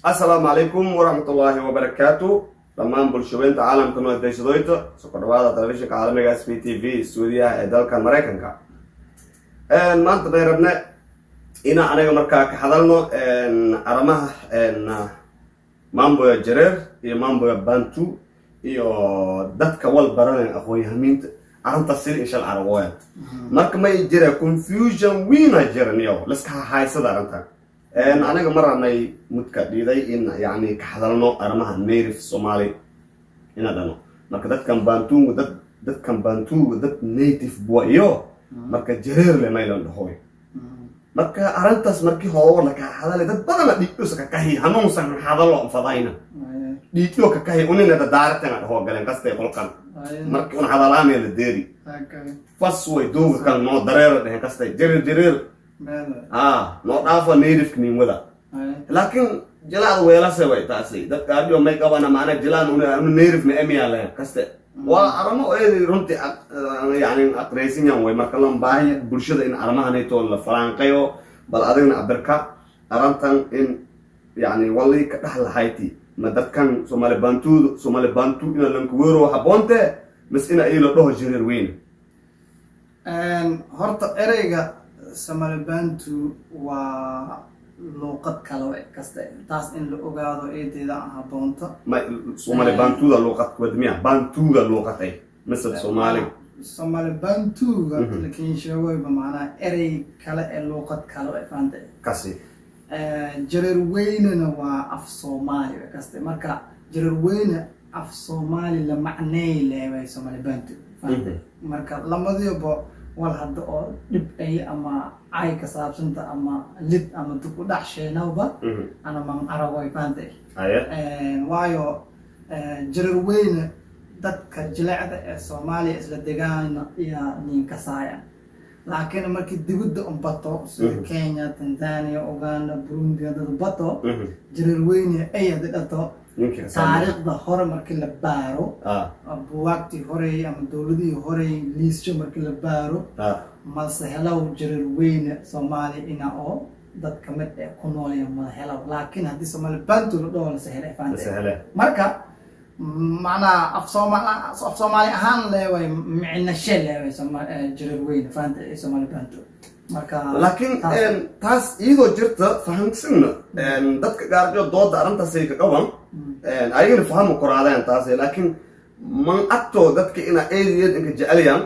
asalaamu calaykum waraxmatullaahi wabarakaatu dhammaan bulshaweynta caalamka noodeysadoyta soo kordhawaada telefishinka caalamiga s b t v stuudiyaha ee dalka maraykanka maanta bay rabne inaan aniga markaa ka hadalno arrimaha mamboya jareer iyo mamboya bantu iyo dadka wal baranayn aqoon-yahamiinta arrintaas sida inshal aragooya marka may jira confusion wiina jiraniyo liska hahaysada arrintan aniga mar rabnay mudka dhiiday in yani ka hadalno arrimaha native somali ina dhano marka dadkan bantunga dad dadkan bantunga dad native bua iyo marka jareerle maylan dhahoy marka arrintaas markii hore laka hadalay dad badana dhiigdhosa kakahi hanuunsan hadalo fadayna dhiigdho kakahi unina dadaaratan dhaho galen kastay qolkan marki un hadalaamee la deeri fas way dooga kan noo dareera dhehen kastay jareer jareer ah noo dhaafo native nin wada laakiin jilaad weelase way taasi dadka adio may qabana maana jilaan unu native na emiya lehen kaste waa aramo eedi runtii yani aqraysinyan way marka lan baahiya bulshada in arrimahanayto la faraanqayo bal adigna abirka arrintan in yani wali ka dhex lahayti ma dadkan somali bantuuda somali bantu ina lankuweero haboonte mas ina ilo dhaho jireer weyne horta ereyga somalibantu waa luuqad kale kasta taas in la ogaado eedeeda aan haboonta ma somali bantuuda luuqad wadmiya bantuuda luuqatay mise soomaali somalibantuga lakin sheegoyba macnaha erey kale ee luuqad kale faanta kasi jareer weynena waa af soomaali kaste marka jareer weyne af soomaali la macneey leeway somalibantu marka lamadiiba wal hadda oo dhib ay ama cay ka saabsanta ama lid ama dib u dhac sheenawba ana man aragoy faanta waayo jareer weyne dadka jilecda ee soomaaliya isla degaana iyaa nin kasaaya laakiin markii dibadda un bato sida kenya tanzania uganda burundi dad bato jareer weyne ay hadi dhato taariikhda hore markii la baaro buwaagtii horey ama dowladihii horey liisyo markii la baaro malse helow jareer weyne soomaaliya ina oo dad kamid ee ku noolya mala helow laakiin haddii soomaali bantu la dhaho lase hele faante marka macnaha af soomaal af soomaali ahaan leeway micnashe leeway jareer weyne faanta ee soomaali bantu marka laakiin taas iyadoo jirta fahamsina dadka gaarjo dooda arrintaasay ka qaban ayagana fahama koraadeen taas laakiin man agtoo dadka ina eediyad inka jecelyan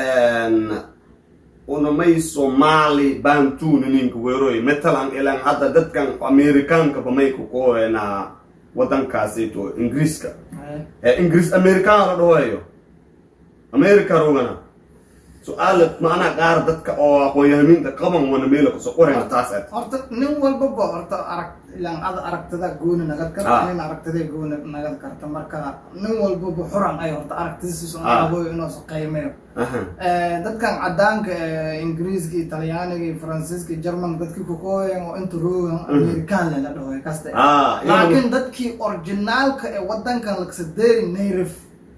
unamay somali bantuna ninka weeroy matalan ilan hadda dadkan amerikaanka bamay kukoena wadankaasito ingiriiska ingiriis amerikaan la dhahoayo america rogana su-aal macnaa qaar dadka oo aqoon-yahamiinta qaban wana meela kusoo qorayna taas ad horta nin walbaba horta arag ilaan ada aragtida gooni nagad karta nin aragtida gooni nagad karta marka nin walbaba xuran ay horta aragtidiisa aaboyo inuusa qiimeyo dadkan cadaanka ingiriiska iyo talyaaniga iyo faransiiska iyo germanka dadkii kukooyan oo inta roogan amerikaan lela dhahoy kaste laakiin dadkii originaalka ee wadankan laksadeeri native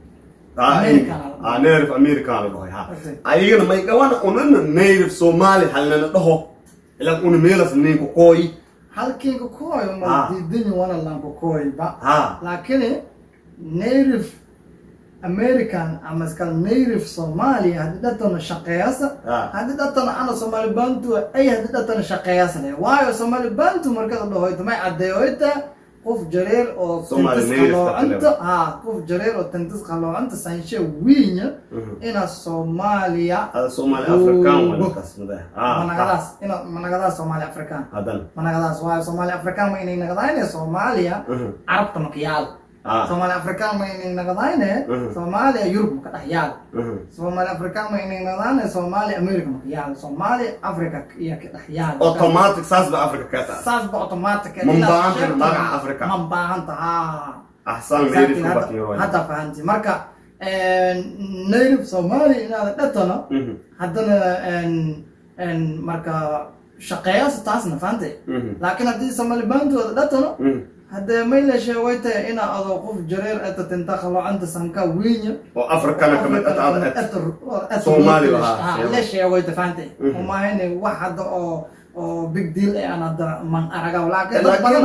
native american la dhahoy ha ayagana may gawana unana native somali halnana dhaho ilan una meelas ninka kooyi halkiinka kooyo ma diidini wana lanka kooyba laakiin native american ama iskal native somalia haddii dhatana shaqeeyasa haddii dhatana ana somali bantu ay haddii dhatana shaqeeyasa le waayo somali bantu markada dhahoyta may caddeeyoyta qof jareer oo tintis qaloocanta ha qof jareer oo tintis qaloocanta sanshe wiinya ina soomaaliya managadaas ina managadaas soomaali african managadaas waayo soomaali african ma inay nagadayne soomaaliya carabta makiyaal soomaali african ma inay nagadayne soomaaliya yurub maka dhex yaal soomaali african ma inay nagadayne soomaaliya america maka yaal soomaali africa iyo ka dhex yaal automatic saas ba africa ka taas saas ba automatic mambaahanta magaca africa mambaahanta ha ahsan hadda fahanti marka native somali inaada dhatano haddana marka shaqeeyasa taasna fahantay laakiin haddii somali bantooda dhatano haddee mayla sheegayta ina adoo qof jareer eta tinta qalocanta sanka wiinya oo afrikana kamid soomaali la sheegayta fahantay umahayne wax hadda oo oo big deal ee aan hadda man araga laakiin dad badana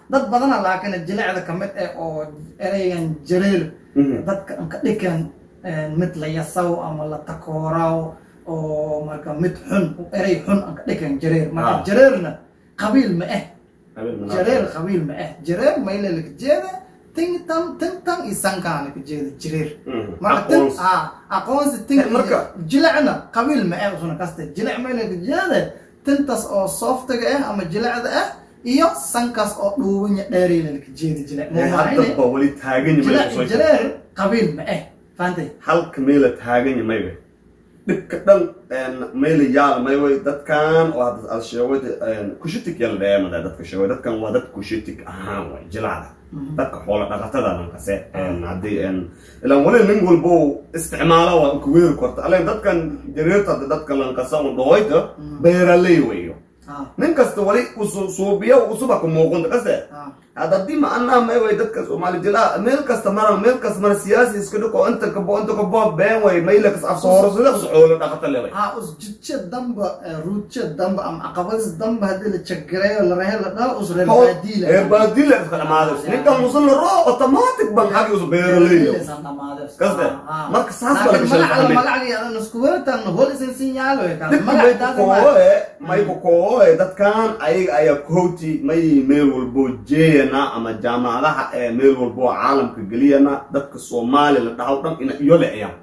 dad badana laakiin jilecda kamid eh oo ereygan jareer dadka anka dhikan mid la yasaw ama la takooraw oo marka mid xun erey xun anka dhikan jareer marka Ah. jareerna qabiil ma eh jareer qabiil ma eh jareer mayla laka jeeda tintan tintan iyo sankaa laka jeeda jareer marka tin Aqoonsi. ah aqoonsi tin Eh, marka- jilecna qabiil ma eh usuna kaste jilec mayla laka jeeda tintas oo sooftiga ah ama jilecda ah iyo sankaas oo dhuubinya dheerayla laka jeeda jilec haddaba weli taagan jilec yimay jareer qabiil ma eh fahantay halka meela taagan yimay dhibka dhan meela yaala may way dadkan oo hadda aad sheegay kushitik yala dheemada dadka sheegay dadkan waa dad kushitik ahaan way jilacda dadka xoola dhaqatada lankase haddii ilaan wali nin walbo isticmaala waa ku weeri korta aleen dadkan jareerta hadda dadka lankasa un dhahoyta beeraley weyo ah nin kasta wali usu- suubiyo usuba ku muuqunta kase ah hadda haddii ma anaa may way dadka soomaali jilaa meel kasta mara meel kasta mara siyaasi iska dhiko inta kabo inta kabo been way mayla kas afsooro sida us xoolo dhaqata le way ah us jidje damba eh, ruudje damba ama caqabadis damba haddii la jagareeyo la rehe la dhaa us reer baadiila reer baadile iska dhamaades ninkan musan la roo automatic ban xagi usu beeraleeyo Kaste, marka saas baa laga shalay fahmay. magacagii isku weertan hol isin sinyaalo dadka may ku kooe may ku kooe dadkan ayaga ayaa kooti may meel walbo jeeyana ama jaamacadaha ee meel walbo caalamka geliyana dadka soomaali la dhaho dhan ina iyo leeyaan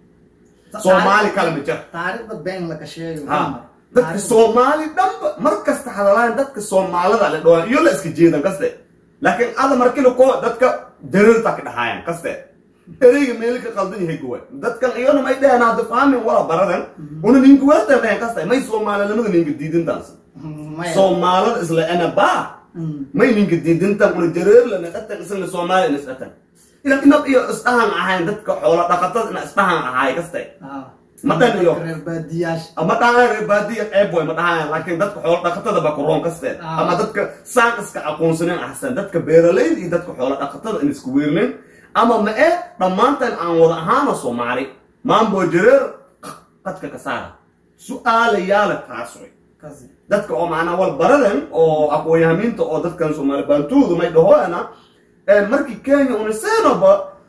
soomaali kale ma jira taariikhda been laga sheegayo ha dadka soomaali dhanba mar kasta hadalaan dadka soomaalida la dhawaan iyo la iska jeedan kaste laakiin ada markii lakoo dadka dareerta ka dhahaayaan kaste ereyga meel ka qaldan yahay gowa dadkan iyona may dhaheen hadda fahmin wala baradan una ninka weertan dhaheen kaste may soomaalinimada ninka diidintaas soomaalida isla ena baa may ninka diidintan una jareer lana dhatan isla soomaali ina isdhatan ilan inab iyo isdhahan ahayn dadka xoola dhaqatada ina isdhahan ahaay kaste Madan iyo- reer baadiyaash ama dhahaan reer baadiya qeyb way ma dhahaan laakiin dadka xoolo dhaqatada baa kuroon kasteen Ah. ama dadka saan iska aqoonsanen ahsan dadka beeralayda iyo dadka xoolo dhaqatada in isku weernin ama ma ee dhammaantan aan wada ahaano soomaali maambo jareer qadka ka saara su-aala yaala taas way kasi dadka oo macnaa wal baradan oo aqoonyahamiinta oo dadkan soomaali bantuudu may dhahoyana markii kenya unisenoba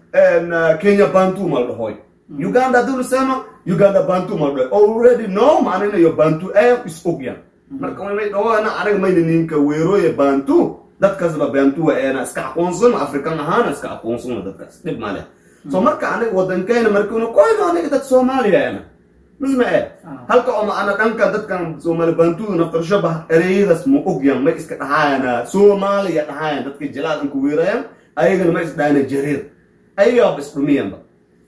kenya bantu mal dhahoy uganda hadii uniseno uganda bantu mal dhahoy already no macninayo bantu ee is ogyan marka may dhahoyana anaga mayna ninka weerooye bantu dadkaasba bantu eena iska aqoonsano afrikan ahaana iska aqoonsano dadkaas dhib male so marka aniga wadankeena markii una koyno aniga dad soomaaliya eena misma ee Ah. halka oo maana dhanka dadkan soomaali bantuuda naftarshabah ereyadaas ma ogyan ma iska dhahaayana soomaaliya dhahaayan dadka jilaad anku weerayan ayagana ma isdhaana jareer ayagaaba isdhumiyanba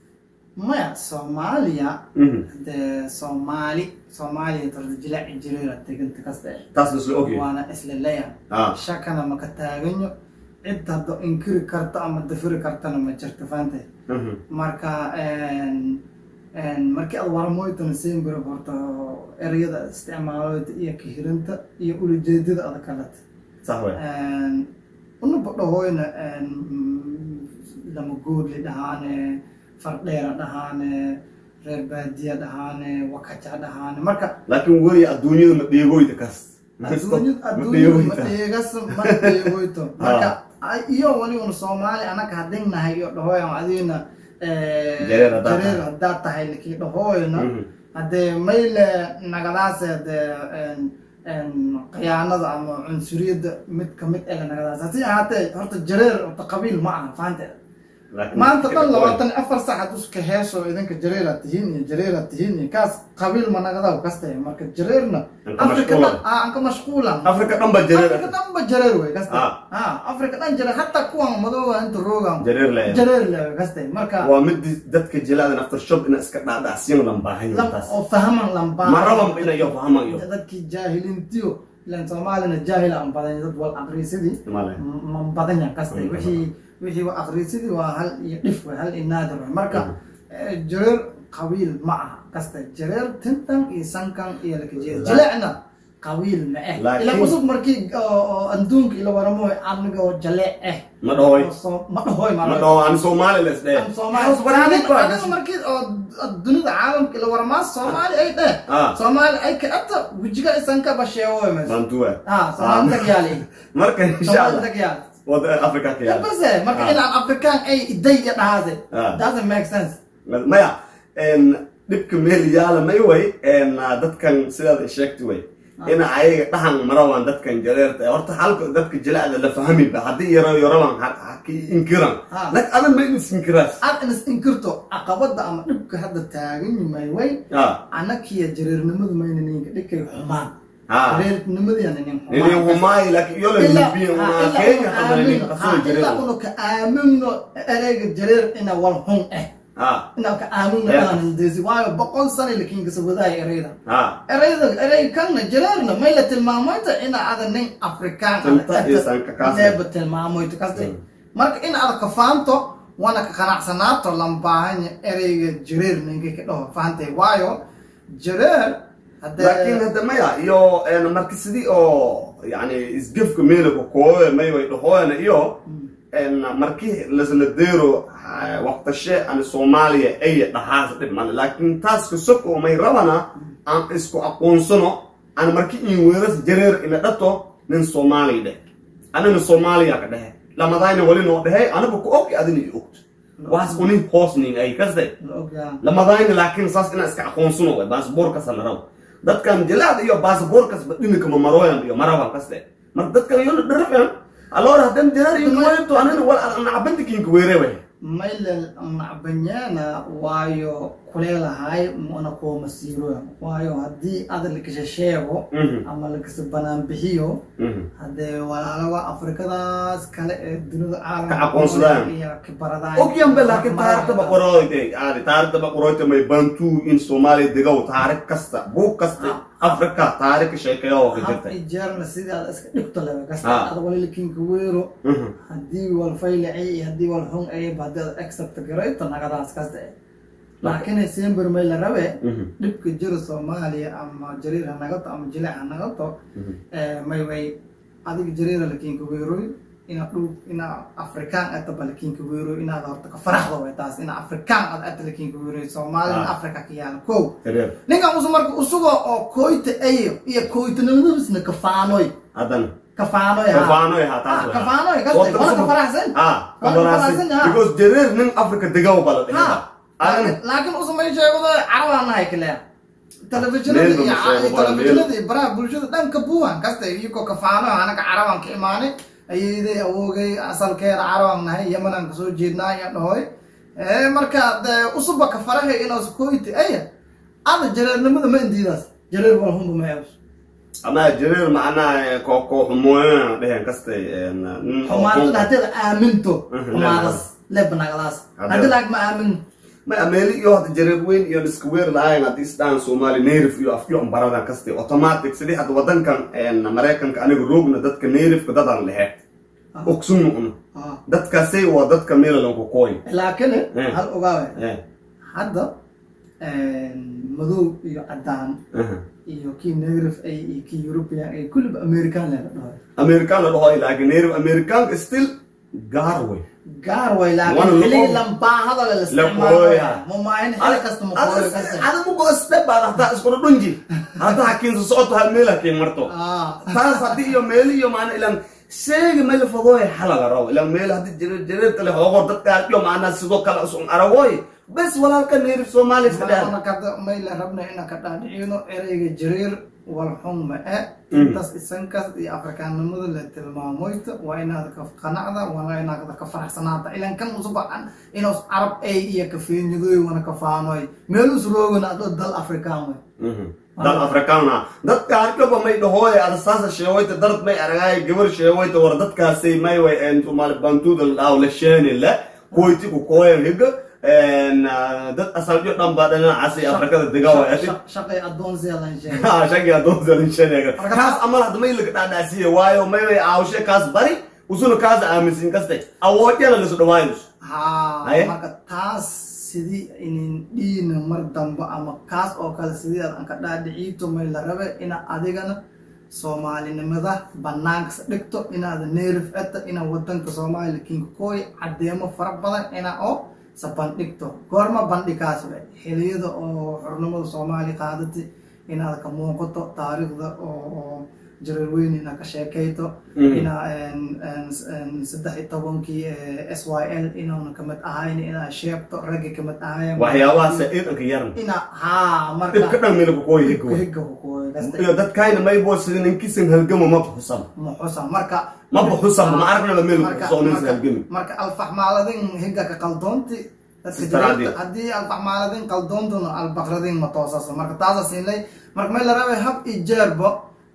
maya soomaaliya Mhm. dee soomaali soomaaliya tarda jilaci jireera teganta kasta eh taas la isla ogyahay waana isla leeyahay Ah. shakana maka taaganyo cid haddo inkiri karto ama dafiri kartana ma jirto faantay Mhm. marka markii aad waramoytana siinbiro horta ereyada isticmaaloyda iyo kahirinta iyo ulajeedada ada kalata sax wey unaba dhahoyna lama goodli dhahaane fardheera dhahaane reer baadiya dhahaane wakaja dhahaane marka laakiin weli adduunyada ma dheegoyda kaas adduunyada Ma adduunyada ma dheegoyda. dheegas ma dheegoyto marka ay- iyo waniguna soomaali anaka hadingnahay iyo dhahoyan adina Jareer haddaad tahay. jareer haddaad tahay lakii dhahoyna Mhm. haddee mayle nagadaase dee khiyaanada ama cunsuriyadda mid kamid ega nagadaas hasi ahaatee horta jareer horta qabiil ma aha fahanteeda Laakiin- maanta dhan labaatan iyo afar sac hadduu iska heeso idinka jareeraad tihiin iyo jareeraad tihiin iyo kaas qabiil ma nagadaw kaste marka jareerna Anka afrika mashquulan. dhan ah anka mashquulan afrika dhan ba jareer afrika dhan ba jareer wey kaste Ah. ha afrika dhan jareer hataa kuwan madooba inta roogan jareer le jareer le kaste marka waa mid dadka jilaada naftar shob ina iska dhaadhacsiyan lan baahan lam- taas oo fahaman lambaa maraba inayo fahamayo dadkii jaahiliintiyo ilan soomaalina jaahil aan badan dad wal aqriisidii male man badan yahan kastay Mm. wixii wixii wa aqriisidii waa hal iyo dhif wey hal iyo naadir wey marka Mhm. eh, jareer qabiil ma aha kasta jareer tintan iyo sankan iyo lakajeeda La- jileecna qabiil ma eh Laakiin- ila cusub markii oo oo adduunka ila waramo aniga oo jale eh ma dhahoy oo soo- ma dhahoy ma dhaho aan soomaali la isdheh Aan Soomaali aniga markii oo dunida caalamka ila waramaa soomaali ay dheh Ah. soomaali ay ka ata wejiga isan ka basheewoy mas bantuwa ah soomaali tagyaali marka insha soomaali allah tagyaali wada africa ka yaala base marka Ah. inaan afrikaan ay iday iyo dhahaade Ah. doesn't make sense maya en, dhibka meel yaala may way en, dadkan sidaad sheegtay way ina ayaga dhahan marawaan dadkan jareerta horta halka dadka jilacda la fahmiba haddii yaro yaraban haki inkiran Ah. lak adan ma inis inkiraas aad inas inkirto caqabada ama dhibka hadda taagan yimay way ah anakiya jareernimadu mayna ninka dhikay xumaan ah jareernimadiana nin nini humaayi laakiin yola libiya una kenya kamana nin kasoo ilaa jareer unu ka aamino ereyga jareer ina wal xun eh ah ina ka aamino Yeah. aanan desi waayo boqol sano lakin kasabadaaya ereyda ah ereyda erey kanna jareerna may la tilmaamoyta ina ada nin afrikaan Tanta iyo sanka kaas. leeba tilmaamoyta kaste Mm. marka in ada ka faanto wana ka qanacsanaato lambaahanya ereyga jareer ninka ka dhaho faantay waayo jareer hadee laakiin hadda maya iyo en, marka sidii oo yani isgefka meelaka kooye may way dhahoyana iyo en, markii lasla deero ah, waqtashe ani soomaaliya ay dhahaas dhib male laakiin taas kasoko may rabana aan isku aqoonsano aan marki in weeras jareer ina dhato nin soomaaliya dheh anina soomaaliya ka dhehe lamadayna wali noo dhehe anaga ku og adina i ogt waas unin hoosnin ay kaste la ogaa lamadayna laakiin saas inaa iska aqoonsano way baasboorkas la rabo dadkan jilaad iyo baasboorkas badhinika mamaroyan iyo marawan kaste marka dadkan yona dharafen alor hadan jareer inkaweento anina wal nacabandikinka weere way maylel nacbanyaana waayo kuleelahay mana kuwa masiiroya waayo haddii ada lakasha sheego Mhm. ama lakasa banaan bixiyo Mhm. haddee walaalaga afrikadaas kale ee dunida caalamka Ka aqoonsadaan. iyo kibaradaan ogyanbe laakiin taarikhda baqoroyte aadi taarikhda baqoroyte may bantu in soomaaliya degow taarikh kasta buug kasta afrika taarikh sheekeeyo oo ka hab jirta ijeerna sidii aad iska dhigto leba Ah. kasta ada wali lakinka weero Mhm. haddii wal faylacay iyo haddii wal xun ayba haddii aad accept garayto nagadaas kasta eh laakiin sember may la rabe Mhm. dhibka jira soomaaliya ama jariir ha nagato ama jileec ha nagato eh, may way adiga jariira lakinka weeroy ina dhul ina afrikaan ataba lakinka weeroy inaad horta ka faraxda way taas ina afrikaan aad ata lakinka weeroy soomaalina Ah. afrika ka yaala kow Jareer. ninkan usu marka usugo oo koyta ayo iyo koytanimadiisna kafaanoy hadan kafaanoy ha. kafaanoy ha taas Ah, way. kafaanoy kaste Waddan wana ka suma- faraxsan ah Waa kabarasi kabarasi, ha. because jareer nin afrika degow bala dhehe ha Adan- laakiin usumay sheegado carabaa nahay kale telefishinada Meel iyo ma sheego, bal meel. telefishinada iyo baraha bulshada dhanka buuhan kasta iyagoo kafaano anaga carabaan ka imaanay ayayday awoogay asalkeeda carabaan nahay yamanaan kasoo jeednaa ayaa dhahoy Eh, marka dee usuba ka farahay inaas koyti aya ada jareernimada ma indiidaas jareer walhunba ma eebs ama jareer macnaha koo xumooyana dhehen kastay en, nin oo xumaantada xun- haddeeda aaminto Mhm, xumaadas lebnagadaas Haddee- haddii laag ma aamin ma ameeli iyo hadda jareer weyn iyo iska weer lahayn haddii isdhahan soomaali nayrif iyo afyo baradan kastay automatic sidii hadda wadankan en, maraykanka aniga roogna dadka nayrifka dadan lehe ogsunu un Ah. dadkaasay waa dadka meelalanku kooy laakiin Eh. hal ogaawe Eh, hadda madow iyo cadaan aha. iyo kii negrif ay iyo kii european ay kulliba american leela dhahay american la dhaho laakiin nayrif americanka still gaar wey gaar way Wana laakiin laqoy. xiligi lambaahada la Laqoy, isticmaalo ha. mumaahin xili kasta muqooyo kasta ada mugo step baad hataa iskuna dhunji hadda hakiinsa socoto hal meel hakiin marto Ah. taas haddii iyo meeli iyo maana ilan sheegi meel fadooy xalaga raw ilan meel haddii jareer jareer kale hoogor dadka iyo maana sidoo kale usun aragoy bes walaalka neerif soomaaliya iska dheer Mana kada may la rabna inaan ka dhaadhicino ereyga jareer walxun ma e Mhm. intaas isankaas iyo afrikaanimada la tilmaamoyta waa inaad ka qanacda waa inaad ka faraxsanaata ilan kan usuba inaus carab ay iyo kafeenyadoy wana kafaanoy meel us roogana adoo dal afrikaan way dal afrikaana dadka harkaba may dhahooy ada saasa sheewayta dard may aragaay gabar sheewayta war dadkaasay may way en somaali bantuuda la dhaaw la sheeni le koyti ku kooyan higa en ah, dad asaljo dhan baa dhinacaasi afrikada dega way ati Shaq- shaqay adoonsiya lan sheegay ha shagi adoonsan sheeniga Marka kaas taas- amal hadda may laga dhaadhaasiye waayo may way aawshe kaas bari usuna kaas aaminsin kaste awoodiyana lasu dhawaayus ha Aye. marka taas sidii inin dhiina mar dambe ama kaas oo kale sidii aad anka dhaadhiciito may la rabe ina adigana soomaalinimada banaankas dhigto inaad neerif eta inaad wadanka soomaaliya kinka kooy cadeemo fara badan ina oo sa bandhigto goorma bandhikaas we xiliyada oo xornimada soomaaliya qaadati inaad ka muuqato taariikhda oo jareerweyn inaad ka sheekayto ina saddex iyo tobankii s y l inuuna kamid ahayn inaad sheegto raggi kamid ahayn waxyaabahaas ciidanka yaran ina haa marka dhibka dhan meel kukooy higga higga kukooy kaste iyo dadkayna maybo sida ninkisan halgamo ma buxusan muxusa marka ma buxusan ma aragnaba meel marka kusoonaysa marka- halgami marka alfaxmaaladin higga ka qaldoonti dadka Istaraadi. jareerta haddii alfaxmaaladin qaldoontuna albaqradin ma toosasa marka taasa siinlay marka may la rabay hab iyo jeerbo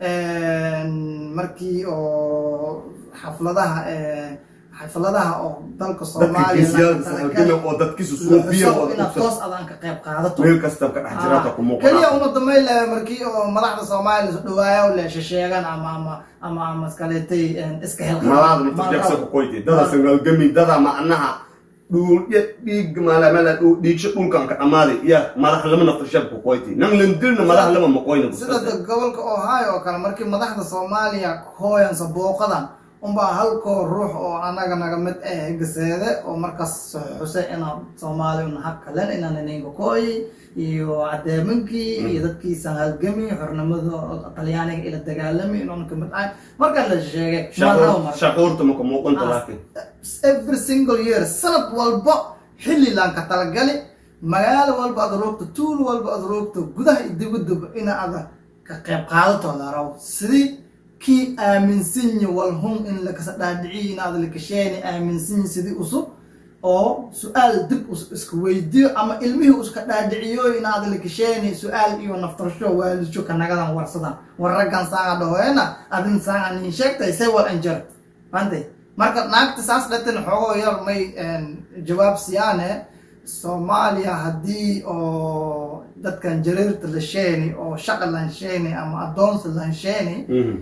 markii oo xafladaha xafladaha oo dalka dadka soomaaliya geesiyaada halgami oo dadkiisu suufiya oo inaad toos adaan ka qayb qaadato meel kasta ka dhex jiraata ku keliya muuqanaa uma dambeyn laha markii oo madaxda soomaaliya dhawaayo le shesheegan ama ama ama ama iskaleetay iska helqa malaada mafajabsa kukoyti dadasan halgami dada macnaha dhuulya dhiig maalamala dhiigsho dhulkan ka dhamaaday iya madax lama naftarshab kukoyti nan landirna madax lama maqoyna sida da- gobolka ohio oo kale markii madaxda soomaaliya hooyansa booqadan unbaa halkoo ruux oo anaga naga mid ah gaseede oo markaas xuse inaan soomaaliya una hab kalen inaan ininga kooyi iyo cadeeminkii iyo dadkiisan halgami xornimada talyaaniga ila dagaalami inuuna kamid ahay markaa la sheegay marnaba marka. shacuurta maka muuqanta Ah. laakiin every single year sanad walba xilli laan ka talagali magaalo walba aad roogto tuul walba aad roogto gudaha iyo dibaduba ina ada ka qayb qaadato la rabo sidii kii aaminsanyi walhun in lakasa dhaadhiciyo in aad lakasheeni aaminsanyi sidii usub oo su-aal dib us iska weydiyo ama ilmihii uska dhaadhiciyo in aad lakasheeni su-aal iyo naftarsho waalisho kanagadan warsadan war raggan saanga dhahoena adin saanga nin sheegtay say wal anjar fantay marka naagta saas dhatin xoogoo yar may jawaab siyaane soomaaliya haddii oo dadkan jareerta la sheeni oo shaqa lan sheeni ama adoonsi lan sheeni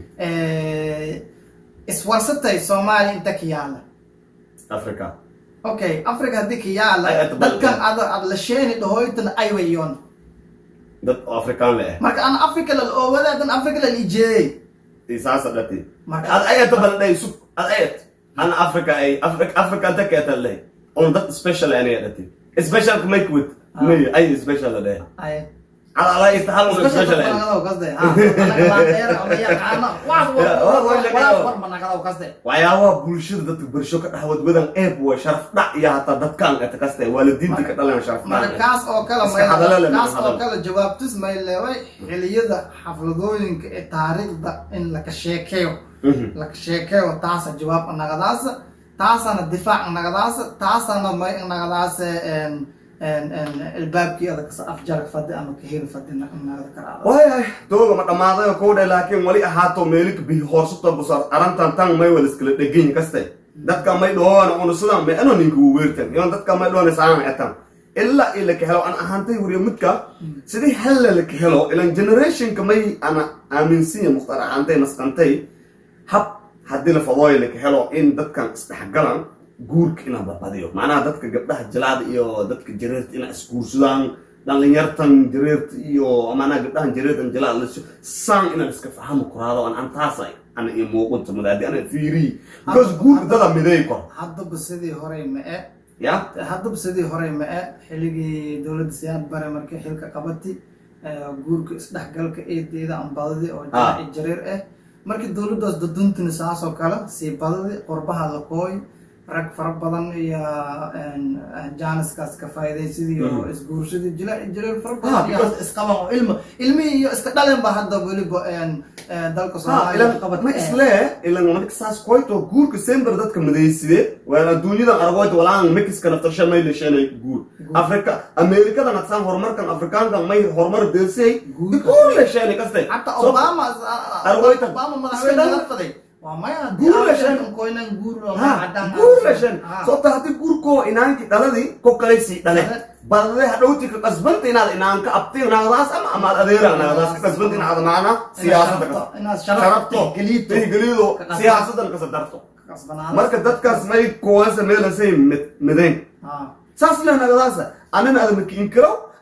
iswarsatay soomaaliya inta ka yaala africa okay africa haddii ka yaala Ay, aad dadkan balqeen. ada ad la sheeni dhahoytana ay wayoon dad oo afrikaan le marka ana africa lal oowada dan africa lal ijeeyey isaasa dhati Marka- ad ayata baldhay sub ad ayat ana africa ay africa africa anta keeta leh on dad special aniga dhati special ka make with Ah. may ay special la dheh ay ala ala istahal una special ay waxyaabaha bulshada dadka bulsho ka dhaxwad wadan eeb waa sharaf dhac iyo hataa dadkaan eta kaste waalidiintii ka dhalan sharaf marka dhac kaas oo kale Iska hadalo leh, kaas iska oo hadalo. kale jawaabtis may leeway xiliyada xafladooyinka ee taariikhda in laka sheekeeyo laka sheekeeyo taasa jawaab nagadaasa taasana difaac nagadaasa taasana may nagadaasa albaabkii adakasa afjarka fadi ama kaheli fadi nagada karaada waayahay dooga ma dhammaaday kow dhe laakiin wali ahaato meelika bihi hoorsuta busar arantan tan may wala iskala dheganyi kaste dadka may dhoona una sidan may ano ninka uu weertan iyon dadka may dhoona saan etan ilaa ila ka helo an ahaantay wariya midka sidii halla la ka helo ilan generationka may ana aaminsinya mukhtar ahaantay masqantay hab haddii la fadooyo la ka helo in dadkan isdhexgalan guurka inaan badbadiyo macnaha dadka gabdhaha jilaada iyo dadka jareerta inaa isguursadaan dhalinyartan jareerta iyo macnaha gabdhahan jareertan jilaada lasoo saan inaan iska fahamo kuraado an antaasa ana iyo muuqunta madaadi ana fiiri because guurka dada mideey kor haddaba sidii horey ma-e ya haddaba sidii horey ma-e xilligii dowladda siyaad bare markii xilka qabati guurka isdhexgalka eedeeda aan badadi oo Ah. jaaci jareer ah markii dowladdaas daduntini saasoo kale sii badadi qurbaha la kooy rag fara badan iyo jaaniskaas ka faa'iidaysidii oo isguursadii jila jareer fara Ah, badan iyo because- isqaban oo ilmo ilmihii iyo iska dhalen ba hadda weliba dalka ha soomaaliya ilan qabad ma isle ilan marka saas koyto guurka sember dadka midayside waan adduunyadan argoyta walaan mexiska naftarsha may leesheena guur afrika amerikadan adsaan horumarkan afrikaankan may horumar deelsay Guurka. guur leesheena kaste حتى So- اوباما Argoyta. اوباما Iska madaxweyne dhan. laga faday waa maya Guur la shan. koynan guur ha guur leeshen sababta haddii guurkoo inaanki dhaladii ko kalaysii dhale Dhale. balade hadhowti ka qasbanta inaad inaanka abti naagadaas ama amaad adeera naagadaas ka qasbanta inaad macna siyaasada ka inaad sharafto geliito gelido Ka qasban. siyaasadan kasa darto kasbanaada marka dadkaas may kuwaasa meelasay mideen saas leh nagadaasa anina ada makiin karo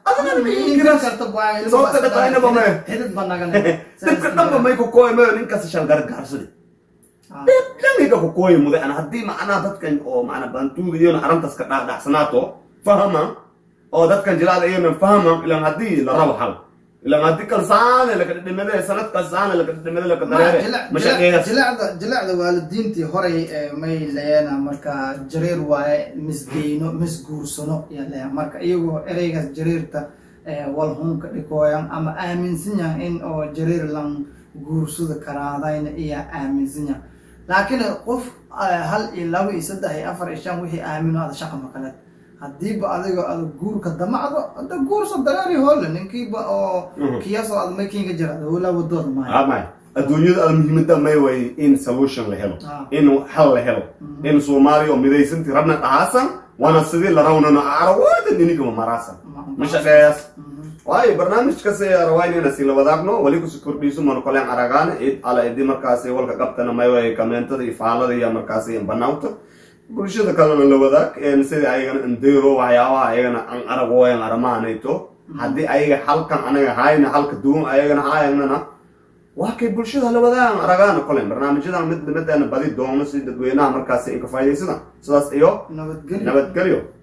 adana ma Inkan inkiras karta baa ilmo Sababta baa dhaqaale ba ma- xidid baa naga dadka dhanba may ku kooy mayo ninkaas shal gargaarsadi dhaniga ku kooyi muday ana haddii macnaha dadkan oo macnaa bantuuga iyona arrintaas ka dhaadhacsanaato fahama oo dadkan jilaada iyona fahama ilaan haddii la rabo xal ilaan haddii kalsaane lakadhidhimade sanad kalsaane lakadhidhimade lakadareere mashaqeeyaas jilacda jilacda waalidiintii horey ee may leeyana marka jareer waaye misgeyno misguursano yaa leeya marka iyagoo ereygaas jareerta ee walhunka dhikooyan ama aaminsan yahan in oo jareer lan guursada karaadayna iyaa aaminsan yahan laakiin qof eh, hal iyo laba iyo saddex iyo afar iyo shan wixii aamino ada shaqa makaleed haddiiba adigo ada guurka damacdo ada guurso dareeri hoole ninkiiba oo Mhm. kiyasoo ada maykiinka jira howlaa wadooda maayo amay adduunyada ada muhiimada may way in solution la helo Ah. in xal la helo in soomaaliya oo midaysantii rabna dhahaasan wana sidii la rawnano arawada ninigama maraasan mashaqeeyaas waayo barnaamijkas rawaynayna si la wadaagno wali kusi kordhiiso mana koleen aragaan id ala idi markaasi walka qabtana mayway kamentada iyo faalada iyo markaasi banaawta bulshada kalena la wadaag een sidii ayagana indeyro waxyaabaha ayagana an aragooyan aramahanayto haddii ayaga halkan anaga hayna halka duwan ayagana hayanana waa kay bulshada la wadaagan aragaana kolen barnaamijyadan mid mideena badi doono si dadweynaha markaasi inka faa'idaysada sidaas iyo nabadgelyo nabadgelyo